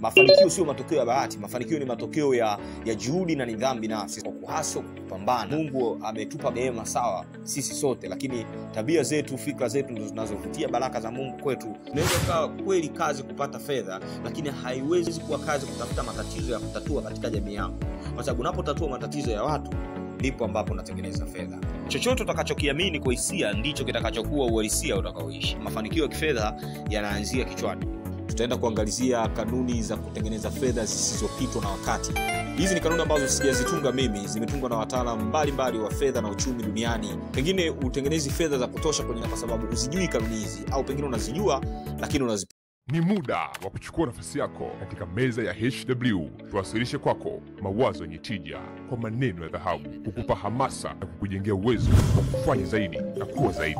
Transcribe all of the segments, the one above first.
mafanikio sio matokeo ya bahati mafanikio ni matokeo ya, ya juhudi na nidhamu binafsi kwa kuhaso kupambana mungu ametupa neema sawa sisi sote lakini tabia zetu fikra zetu ndo zinazovutia baraka za mungu kwetu unaweza ukawa kweli kazi kupata fedha lakini haiwezi kuwa kazi kutafuta matatizo ya kutatua katika jamii yako kwa sababu unapotatua matatizo ya watu ndipo ambapo unatengeneza fedha chochote utakachokiamini kwa hisia ndicho kitakachokuwa uhalisia utakaoishi mafanikio ya kifedha yanaanzia kichwani tutaenda kuangalizia kanuni za kutengeneza fedha zisizopitwa na wakati hizi ni kanuni ambazo sijazitunga mimi zimetungwa na wataalam mbalimbali wa fedha na uchumi duniani pengine utengenezi fedha za kutosha kwenye kwa sababu huzijui kanuni hizi au pengine unazijua lakini unazi Ni muda wa kuchukua nafasi yako katika meza ya HW. Tuwasilishe kwako mawazo yenye tija kwa maneno ya dhahabu, kukupa hamasa na kukujengea uwezo wa kufanya zaidi na kuwa zaidi.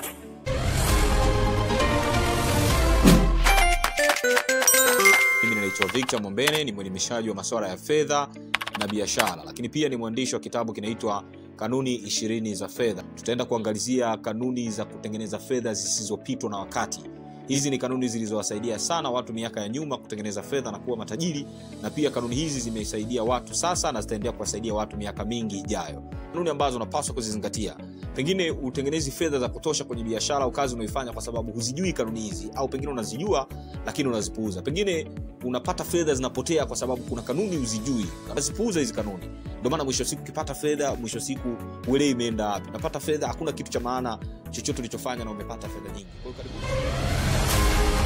mimi ninaitwa victor mombene ni mwelimishaji wa masuala ya fedha na biashara lakini pia ni mwandishi wa kitabu kinaitwa kanuni ishirini za fedha tutaenda kuangalizia kanuni za kutengeneza fedha zisizopitwa na wakati hizi ni kanuni zilizowasaidia sana watu miaka ya nyuma kutengeneza fedha na kuwa matajiri na pia kanuni hizi zimesaidia watu sasa na zitaendelea kuwasaidia watu miaka mingi ijayo kanuni ambazo unapaswa kuzizingatia pengine utengenezi fedha za kutosha kwenye biashara au kazi unaoifanya kwa sababu huzijui kanuni hizi au pengine unazijua lakini unazipuuza pengine unapata fedha zinapotea kwa sababu kuna kanuni huzijui unazipuuza hizi kanuni ndio maana mwisho wa siku ukipata fedha mwisho wa siku uelewi imeenda wapi unapata fedha hakuna kitu cha maana chochote ulichofanya na umepata fedha nyingi kwa hiyo karibu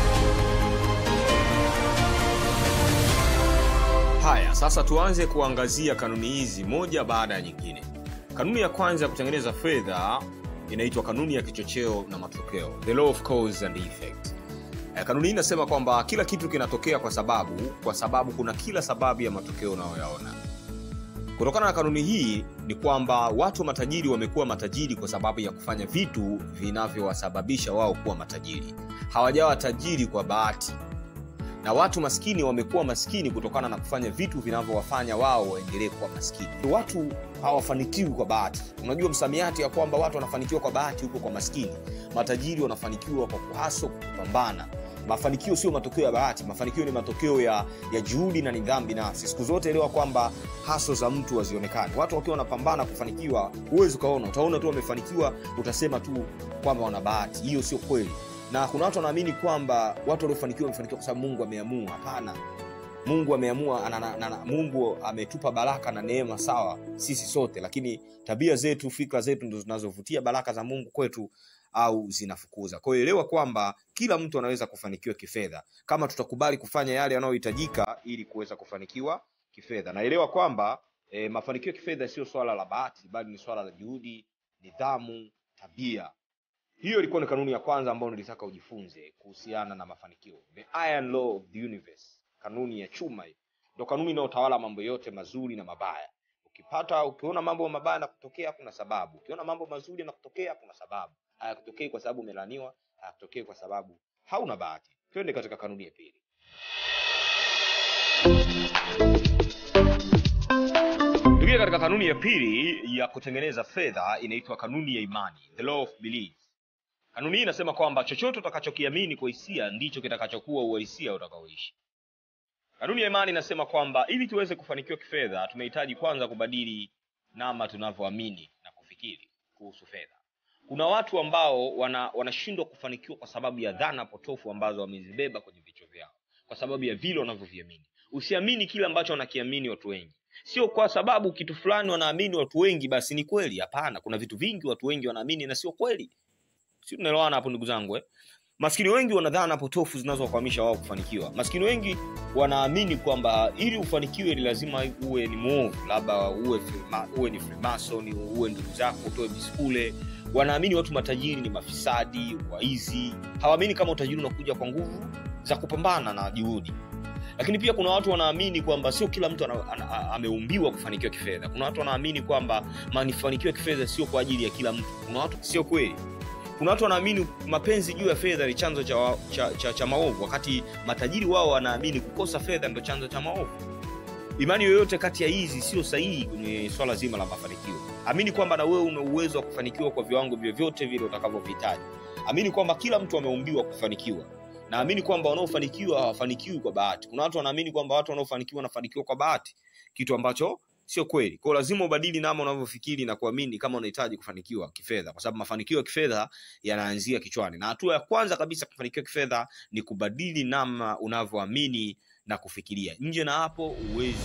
haya sasa tuanze kuangazia kanuni hizi moja baada ya nyingine kanuni ya kwanza ya kutengeneza fedha inaitwa kanuni ya kichocheo na matokeo the law of cause and effect Eh, kanuni hii inasema kwamba kila kitu kinatokea kwa sababu kwa sababu kuna kila sababu ya matokeo unayoyaona kutokana na kanuni hii ni kwamba watu matajiri wamekuwa matajiri kwa sababu ya kufanya vitu vinavyowasababisha wao kuwa matajiri hawajawa tajiri kwa bahati na watu maskini wamekuwa maskini kutokana na kufanya vitu vinavyowafanya wao waendelee kuwa maskini watu hawafanikiwi kwa bahati unajua msamiati ya kwamba watu wanafanikiwa kwa bahati huko kwa maskini matajiri wanafanikiwa kwa kuhaso kupambana mafanikio sio matokeo ya bahati mafanikio ni matokeo ya, ya juhudi na nidhamu binafsi siku zote elewa kwamba haso za mtu hazionekani watu wakiwa wanapambana kufanikiwa huwezi ukaona utaona tu wamefanikiwa utasema tu kwamba wana bahati hiyo sio kweli na kuna watu wanaamini kwamba watu waliofanikiwa wamefanikiwa kwa sababu mungu ameamua hapana mungu ameamua ana- ana- ana- mungu ametupa baraka na neema sawa sisi sote lakini tabia zetu fikra zetu ndo zinazovutia baraka za mungu kwetu au zinafukuza kwa hiyo elewa kwamba kila mtu anaweza kufanikiwa kifedha kama tutakubali kufanya yale yanayohitajika ili kuweza kufanikiwa kifedha naelewa kwamba e, mafanikio ya kifedha sio swala la bahati bali ni swala la juhudi nidhamu tabia hiyo ilikuwa ni kanuni ya kwanza ambayo nilitaka ujifunze kuhusiana na mafanikio the iron law of the universe kanuni ya chuma hiyo ndo kanuni inayotawala mambo yote mazuri na mabaya ukipata ukiona mambo mabaya na kutokea kuna sababu ukiona mambo mazuri na kutokea kuna sababu hayakutokei kwa sababu umelaniwa hayakutokei kwa sababu hauna bahati twende katika kanuni ya pili tukia katika kanuni ya pili ya kutengeneza fedha inaitwa kanuni ya imani the law of belief kanuni hii inasema kwamba chochote utakachokiamini kwa hisia ndicho kitakachokuwa uhalisia utakaoishi kanuni ya imani inasema kwamba ili tuweze kufanikiwa kifedha tunahitaji kwanza kubadili nama tunavyoamini na kufikiri kuhusu fedha kuna watu ambao wana wanashindwa kufanikiwa kwa sababu ya dhana potofu ambazo wamezibeba kwenye vichwa vyao kwa sababu ya vile wanavyoviamini usiamini kile ambacho wanakiamini watu wengi sio kwa sababu kitu fulani wanaamini watu wengi basi ni kweli hapana kuna vitu vingi watu wengi wanaamini na sio kweli si tunaelewana hapo ndugu zangu eh? maskini wengi wana dhana potofu zinazowakwamisha wao kufanikiwa maskini wengi wanaamini kwamba ili ufanikiwe ni lazima uwe ni mwovu labda uwe, frima, uwe ni freemason uwe ndugu zako utoe biskule wanaamini watu matajiri ni mafisadi waizi hawaamini kama utajiri unakuja kwa nguvu za kupambana na juhudi lakini pia kuna watu wanaamini kwamba sio kila mtu ana, ana, a- ameumbiwa kufanikiwa kifedha kuna watu wanaamini kwamba mafanikio ya kifedha sio kwa ajili ya kila mtu kuna watu sio kweli kuna watu wanaamini mapenzi juu ya fedha ni chanzo cha, wa- cha, cha, cha maovu wakati matajiri wao wanaamini kukosa fedha ndo chanzo cha maovu imani yoyote kati ya hizi sio sahihi kwenye swala zima la mafanikio amini kwamba na wewe una uwezo wa kufanikiwa kwa viwango vyovyote vile utakavyovihitaji amini kwamba kila mtu ameumbiwa kufanikiwa naamini kwamba wanaofanikiwa hawafanikiwi kwa bahati kuna watu wanaamini kwamba watu wanaofanikiwa wanafanikiwa kwa bahati kitu ambacho sio kweli kwao lazima ubadili namna unavyofikiri na kuamini kama unahitaji kufanikiwa kifedha kwa sababu mafanikio ya kifedha yanaanzia kichwani na hatua ya kwanza kabisa kufanikiwa kifedha ni kubadili namna unavyoamini na kufikiria nje na hapo uwezi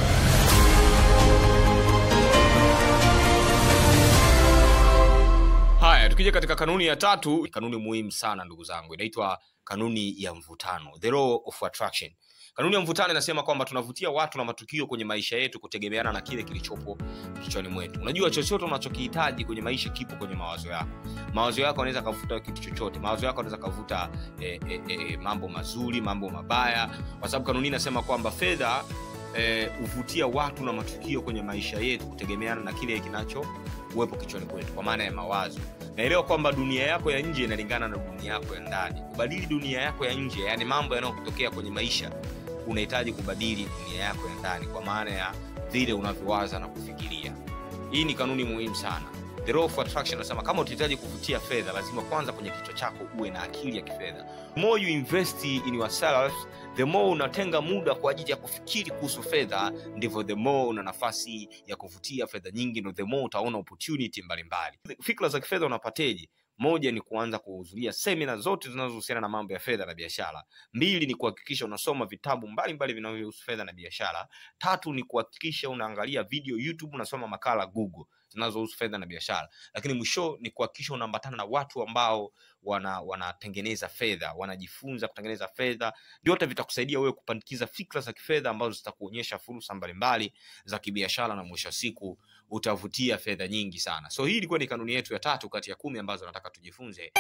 haya tukija katika kanuni ya tatu kanuni muhimu sana ndugu zangu inaitwa kanuni ya mvutano the law of attraction kanuni ya mvutano inasema kwamba tunavutia watu na matukio kwenye maisha yetu kutegemeana na kile kilichopo kichwani mwetu unajua chochote unachokihitaji kwenye maisha kipo kwenye mawazo yako mawazo yako anaweza kavuta kitu chochote mawazo yako anaweza kavuta eh, eh, eh, mambo mazuri mambo mabaya kwa sababu kanuni inasema kwamba fedha huvutia eh, watu na matukio kwenye maisha yetu kutegemeana na kile kinacho kuwepo kichwani kwetu kwa maana ya mawazo naelewa kwamba dunia yako ya nje inalingana na dunia yako ya ndani kubadili dunia yako ya nje yani mambo yanayokutokea kwenye maisha unahitaji kubadili dunia yako ya ndani kwa maana ya vile unavyowaza na kufikiria hii ni kanuni muhimu sana the law of attraction nasema kama utahitaji kuvutia fedha lazima kwanza kwenye kichwa chako uwe na akili ya kifedha the more you invest in yourself the more unatenga muda kwa ajili ya kufikiri kuhusu fedha ndivyo the more una nafasi ya kuvutia fedha nyingi ndo the more utaona opportunity mbalimbali fikra za kifedha unapateje moja ni kuanza kuhudhuria semina zote zinazohusiana na mambo ya fedha na biashara mbili ni kuhakikisha unasoma vitabu mbalimbali vinavyohusu fedha na biashara tatu ni kuhakikisha unaangalia video youtube unasoma makala google zinazohusu fedha na biashara lakini mwisho ni kuhakikisha unaambatana na watu ambao wana wanatengeneza fedha wanajifunza kutengeneza fedha vyote vitakusaidia wewe kupandikiza fikra za kifedha ambazo zitakuonyesha fursa mbalimbali za kibiashara na mwisho wa siku utavutia fedha nyingi sana so hii ilikuwa ni kanuni yetu ya tatu kati ya kumi ambazo nataka tujifunze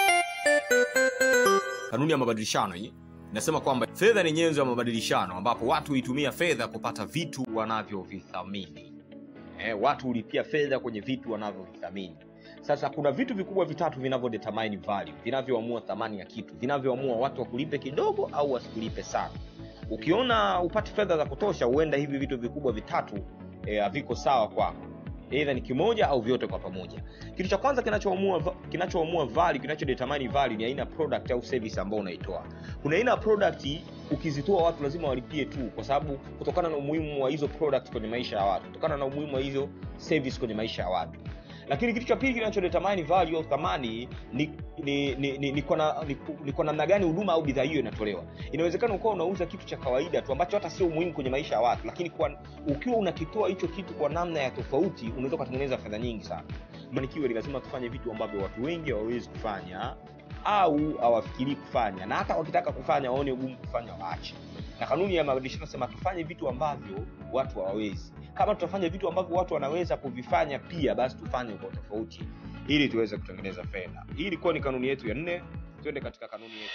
kanuni ya mabadilishano hii inasema kwamba fedha ni nyenzo ya mabadilishano ambapo watu huitumia fedha kupata vitu wanavyovithamini eh, watu hulipia fedha kwenye vitu wanavyovithamini sasa kuna vitu vikubwa vitatu vinavyodetermine value vinavyoamua thamani ya kitu vinavyoamua watu wakulipe kidogo au wasikulipe sana ukiona upate fedha za kutosha huenda hivi vitu vikubwa vitatu haviko eh, sawa kwako eidha ni kimoja au vyote kwa pamoja kitu cha kwanza kinachoamua kinachoamua value kinachodetermine value ni aina product au service ambayo unaitoa kuna aina ya product ukizitoa watu lazima walipie tu kwa sababu kutokana na umuhimu wa hizo product kwenye maisha ya watu kutokana na umuhimu wa hizo service kwenye maisha ya watu lakini kitu cha pili kinachodetermine value au thamani ni ni ni, ni, ni, kwa ni, ni kwa namna gani huduma au bidhaa hiyo inatolewa inawezekana ukawa unauza kitu cha kawaida tu ambacho hata sio muhimu kwenye maisha ya watu lakini kwa, ukiwa unakitoa hicho kitu kwa namna ya tofauti unaweza ukatengeneza fedha nyingi sana manikiwa ni lazima tufanye vitu ambavyo watu wengi hawawezi kufanya au hawafikirii kufanya na hata wakitaka kufanya waone ugumu kufanya waache na kanuni ya mabadilishano nasema tufanye vitu ambavyo watu hawawezi kama tutafanya vitu ambavyo watu wanaweza kuvifanya pia basi tufanye kwa tofauti ili tuweze kutengeneza fedha hii ilikuwa ni kanuni yetu ya nne twende katika kanuni yetu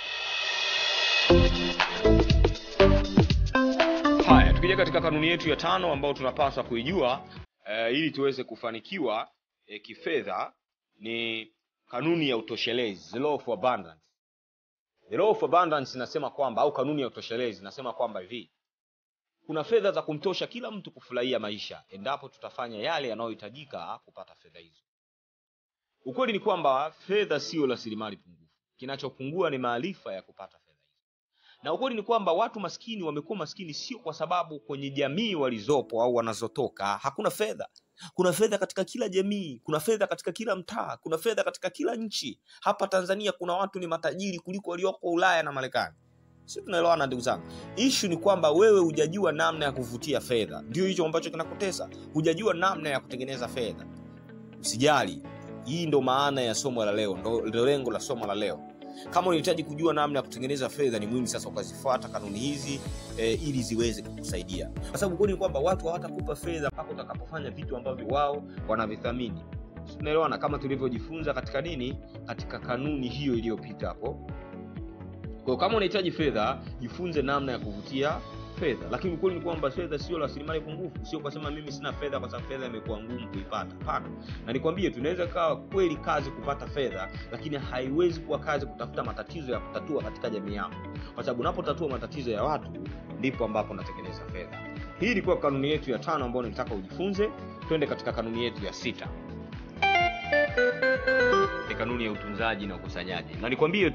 haya tukija katika kanuni yetu ya tano ambayo tunapaswa kuijua uh, ili tuweze kufanikiwa uh, kifedha ni kanuni ya utoshelezi the law of abundance the law of abundance inasema kwamba au kanuni ya utoshelezi inasema kwamba hivi kuna fedha za kumtosha kila mtu kufurahia maisha endapo tutafanya yale yanayohitajika kupata fedha hizo ukweli ni kwamba fedha siyo rasilimali pungufu kinachopungua ni maarifa ya kupata fedha hizo na ukweli ni kwamba watu maskini wamekuwa maskini sio kwa sababu kwenye jamii walizopo au wanazotoka hakuna fedha kuna fedha katika kila jamii kuna fedha katika kila mtaa kuna fedha katika kila nchi hapa tanzania kuna watu ni matajiri kuliko walioko ulaya na marekani si tunaelewana ndugu zangu ishu ni kwamba wewe hujajua namna ya kuvutia fedha ndio hicho ambacho kinakutesa hujajua namna ya kutengeneza fedha usijali hii ndo maana ya somo la leo ndo lengo la somo la leo kama unahitaji kujua namna ya kutengeneza fedha ni muhimu sasa ukazifuata kanuni hizi e, ili ziweze kukusaidia kwa sababu kweli ni kwamba watu hawatakupa fedha mpaka utakapofanya vitu ambavyo wao wanavithamini tunaelewana kama tulivyojifunza katika nini katika kanuni hiyo iliyopita hapo kwa kama unahitaji fedha jifunze namna ya kuvutia fedha lakini ukweli ni kwamba fedha sio rasilimali pungufu sio kusema mimi sina fedha kwa sababu fedha imekuwa ngumu kuipata hapana na nikwambie tunaweza kawa kweli kazi kupata fedha lakini haiwezi kuwa kazi kutafuta matatizo ya kutatua katika jamii yako kwa sababu unapotatua matatizo ya watu ndipo ambapo unatengeneza fedha hii ilikuwa kanuni yetu ya tano ambayo nilitaka ujifunze twende katika kanuni yetu ya sita ni kanuni ya utunzaji na ukusanyaji na nikwambie tu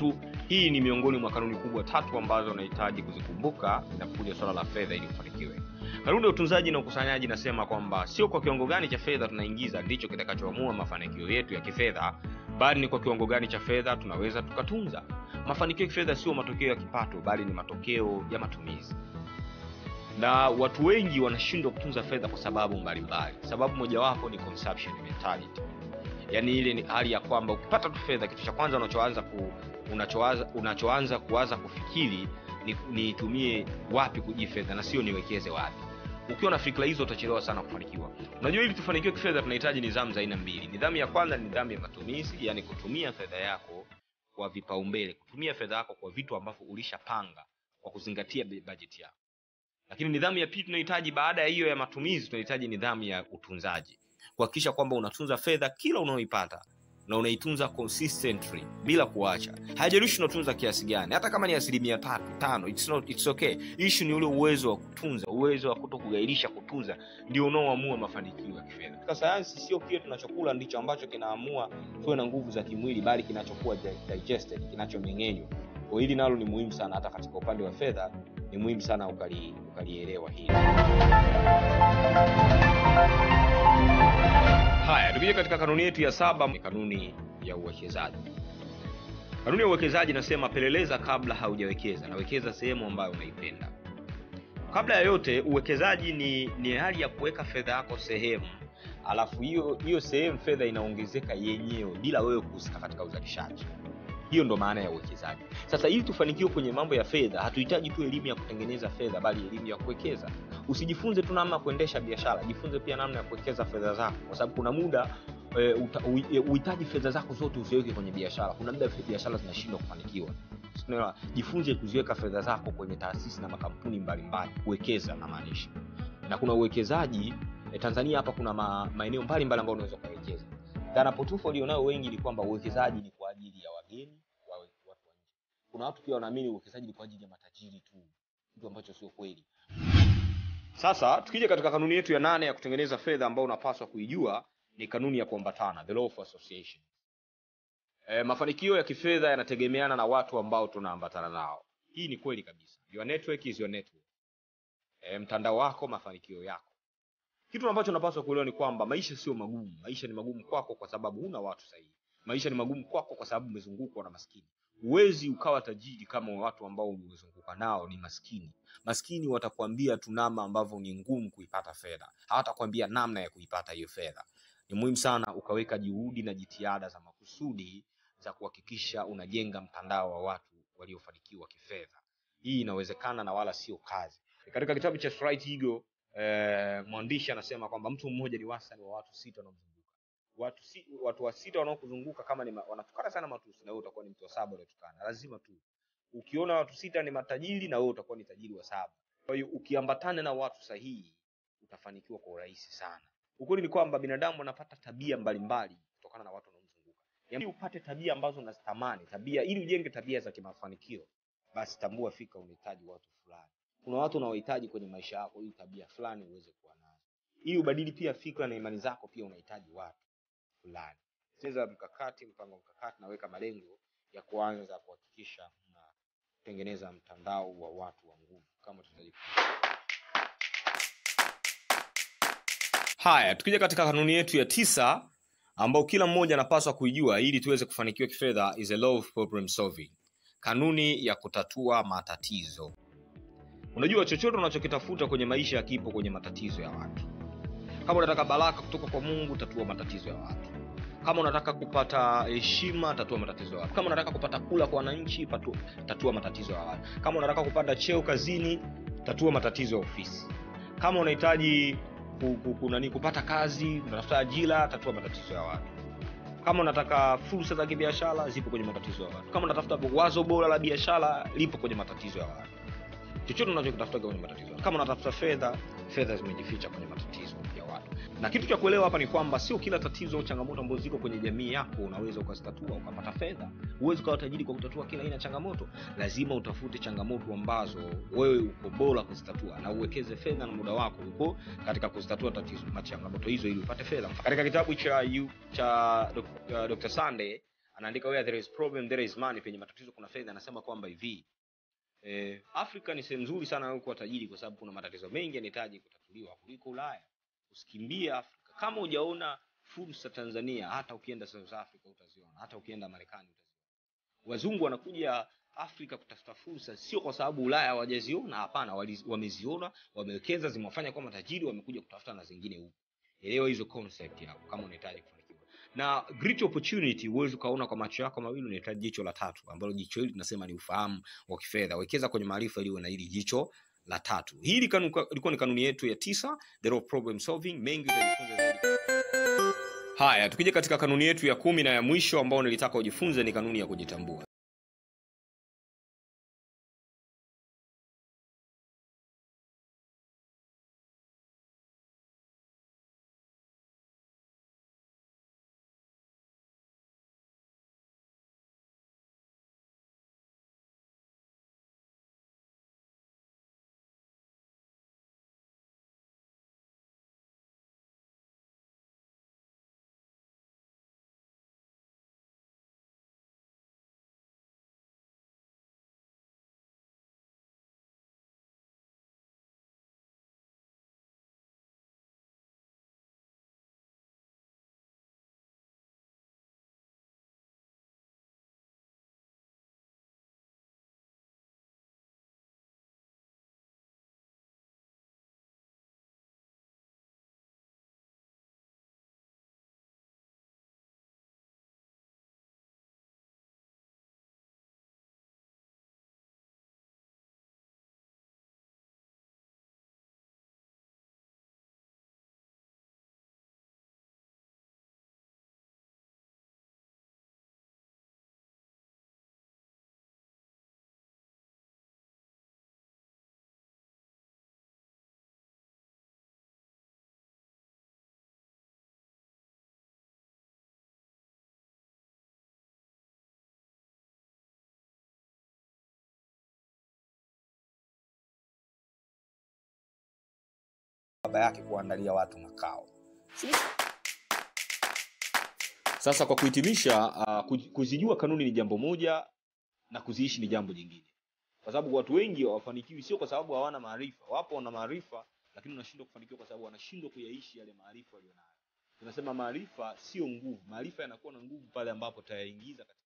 hii ni miongoni mwa kanuni kubwa tatu ambazo unahitaji kuzikumbuka inapokuja swala la fedha ili ufanikiwe kanuni ya utunzaji na ukusanyaji inasema kwamba sio kwa kiwango gani cha fedha tunaingiza ndicho kitakachoamua mafanikio yetu ya kifedha bali ni kwa kiwango gani cha fedha tunaweza tukatunza mafanikio ya kifedha sio matokeo ya kipato bali ni matokeo ya matumizi na watu wengi wanashindwa kutunza fedha kwa sababu mbalimbali sababu mojawapo ni consumption mentality yaani ile ni hali ya kwamba ukipata tu fedha kitu cha kwanza unachoanza ku, unachoanza, unachoanza kuwaza kufikiri ni niitumie wapi kuji fedha na sio niwekeze wapi ukiwa na fikra hizo utachelewa sana kufanikiwa unajua ili tufanikiwe kifedha tunahitaji nidhamu za aina mbili nidhamu ya kwanza ni nidhamu ya matumizi yani kutumia fedha yako kwa vipaumbele kutumia fedha yako kwa vitu ambavyo ulishapanga kwa kuzingatia bajeti yako lakini nidhamu ya pili tunahitaji baada ya hiyo ya matumizi tunahitaji nidhamu ya utunzaji kuhakikisha kwamba unatunza fedha kila unaoipata na unaitunza consistently bila kuacha haijalishi unatunza kiasi gani hata kama ni asilimia tatu tano it's not, it's okay ishu ni ule uwezo wa kutunza uwezo wa kuto kugairisha kutunza ndio unaoamua mafanikio ya kifedha katika sayansi sio kile tunachokula ndicho ambacho kinaamua tuwe na nguvu za kimwili bali kinachokuwa digested kinachomeng'enywa kwa hili nalo ni muhimu sana hata katika upande wa fedha ni muhimu sana ukali, ukalielewa hili haya tukija katika kanuni yetu ya saba ni kanuni ya uwekezaji kanuni ya uwekezaji inasema peleleza kabla haujawekeza nawekeza sehemu ambayo unaipenda kabla ya yote uwekezaji ni ni hali ya kuweka fedha yako sehemu alafu hiyo hiyo sehemu fedha inaongezeka yenyewe bila wewe kuhusika katika uzalishaji hiyo ndo maana ya uwekezaji sasa ili tufanikiwe kwenye mambo ya fedha hatuhitaji tu elimu ya kutengeneza fedha bali elimu ya kuwekeza usijifunze tu namna ya kuendesha biashara jifunze pia namna ya kuwekeza fedha zako kwa sababu kuna muda uhitaji fedha zako zote usiweke kwenye biashara kuna muda biashara zinashindwa kufanikiwa Unaelewa? jifunze kuziweka fedha zako kwenye taasisi na makampuni mbalimbali kuwekeza namaanisha na kuna uwekezaji eh, tanzania hapa kuna ma, maeneo mbalimbali ambayo unaweza ukawekeza dhana potofu walionayo wengi ni kwamba uwekezaji ni kwa ajili ya wageni wa watu wa nje kuna watu pia wanaamini uwekezaji ni kwa ajili ya matajiri tu kitu ambacho sio kweli sasa tukija katika kanuni yetu ya nane ya kutengeneza fedha ambayo unapaswa kuijua ni kanuni ya kuambatana the law of association e, mafanikio ya kifedha yanategemeana na watu ambao tunaambatana nao hii ni kweli kabisa your network is your network e, mtandao wako mafanikio yako kitu ambacho unapaswa kuelewa ni kwamba maisha sio magumu maisha ni magumu kwako kwa sababu huna watu sahihi maisha ni magumu kwako kwa sababu umezungukwa na maskini huwezi ukawa tajiri kama watu ambao umezunguka nao ni maskini maskini watakwambia tu namna ambavyo ni ngumu kuipata fedha hawatakwambia namna ya kuipata hiyo fedha ni muhimu sana ukaweka juhudi na jitihada za makusudi za kuhakikisha unajenga mtandao wa watu waliofanikiwa kifedha hii inawezekana na wala sio kazi katika kitabu cha Straight Eagle eh, mwandishi anasema kwamba mtu mmoja ni wastani wa watu sita wanaomzunguka watu si, watu wa sita wanaokuzunguka kama ni ma- wanatukana sana matusi na wewe utakuwa ni mtu wa saba unatukana lazima tu ukiona watu sita ni matajiri na wewe utakuwa ni tajiri wa saba kwa hiyo ukiambatana na watu sahihi utafanikiwa kwa urahisi sana ukweli ni kwamba binadamu anapata tabia mbalimbali kutokana na watu wanaomzunguka ili upate tabia ambazo unazitamani tabia ili ujenge tabia za kimafanikio basi tambua fika unahitaji watu fulani kuna watu unaohitaji kwenye maisha yako ili tabia fulani uweze kuwa nazo ili ubadili pia fikra na imani zako pia unahitaji watu fulani cheza mkakati mpango mkakati naweka malengo ya kuanza kuhakikisha unatengeneza mtandao wa watu wa nguvu kama tutajifunza haya tukija katika kanuni yetu ya tisa ambao kila mmoja anapaswa kuijua ili tuweze kufanikiwa kifedha is a law of problem solving kanuni ya kutatua matatizo unajua chochote unachokitafuta kwenye maisha yakipo kwenye matatizo ya watu kama unataka baraka kutoka kwa mungu tatua matatizo ya watu kama unataka kupata heshima tatua matatizo ya watu kama unataka kupata kula kwa wananchi patu, tatua matatizo ya watu kama unataka kupanda cheo kazini tatua matatizo ya ofisi kama unahitaji ku, ku, ku, nani, kupata kazi unatafuta ajira tatua matatizo ya watu kama unataka fursa za kibiashara zipo kwenye matatizo ya watu kama unatafuta wazo bora la biashara lipo kwenye matatizo ya watu chochote unachokitafuta kwenye matatizo ya watu. kama unatafuta fedha fedha zimejificha kwenye matatizo ya watu na kitu cha kuelewa hapa ni kwamba sio kila tatizo au changamoto ambazo ziko kwenye jamii yako unaweza ukazitatua ukapata fedha huwezi ukawa tajiri kwa kutatua kila aina ya changamoto lazima utafute changamoto ambazo wewe uko bora kuzitatua na uwekeze fedha na muda wako huko katika kuzitatua tatizo changamoto hizo ili upate fedha katika kitabu cha yu, cha Dr. Dr. Sunday anaandika where there is problem there is money penye matatizo kuna fedha anasema kwamba hivi eh, afrika ni sehemu nzuri sana ya kuwa tajiri kwa sababu kuna matatizo mengi yanahitaji kutatuliwa kuliko ulaya usikimbie afrika kama hujaona fursa tanzania hata ukienda south africa utaziona hata ukienda marekani utaziona wazungu wanakuja afrika kutafuta fursa sio kwa sababu ulaya hawajaziona hapana wali- wameziona wamewekeza zimewafanya kuwa matajiri wamekuja kutafuta na zingine huku elewa hizo concept yako kama unahitaji kufanikiwa na great opportunity huwezi ukaona kwa macho yako mawili unahitaji jicho la tatu ambalo jicho hili tunasema ni ufahamu wa kifedha wekeza kwenye maarifa ili uwe na hili jicho la tatu hii ilikuwa ilikuwa ni kanuni yetu ya tisa the law of problem solving mengi utajifunza zaidi haya tukija katika kanuni yetu ya kumi na ya mwisho ambao nilitaka ujifunze ni kanuni ya kujitambua baba yake kuandalia watu makao sasa kwa kuhitimisha uh, kuzijua kanuni ni jambo moja na kuziishi ni jambo jingine kwa sababu watu wengi hawafanikiwi sio kwa sababu hawana maarifa wapo wana maarifa lakini wanashindwa kufanikiwa kwa sababu wanashindwa kuyaishi yale maarifa walionayo tunasema maarifa sio nguvu maarifa yanakuwa na nguvu pale ambapo tayaingiza katika